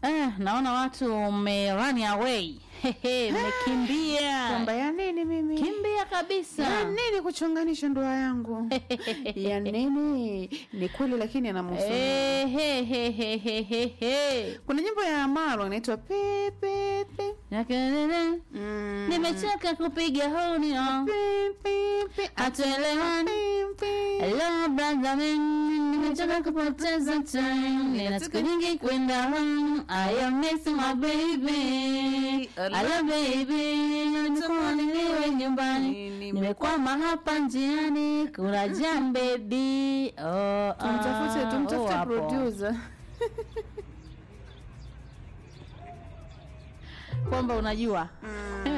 Eh, naona watu mme run away. Hehe, mmekimbia. kwamba ya nini mimi Kimbia kabisa. ya nini kuchonganisha ndoa yangu ya nini ni kweli lakini anamhusu Eh, he, he, he, he, he, he. kuna nyimbo ya Amaro inaitwa pe pe pe Nakelele, Mm. Nimechoka kupiga honi oh. Pe, pe, pe. Hatuelewani. Pe, pe. Hello brother man, nimechoka kupoteza time. Nina siku nyingi kwenda home. I am missing my baby. Hello baby, natamani niwe nyumbani. Nimekwama hapa njiani, kuna jam baby. Oh, ah, tumtafute oh, tumtafute hapo. producer Kwamba unajua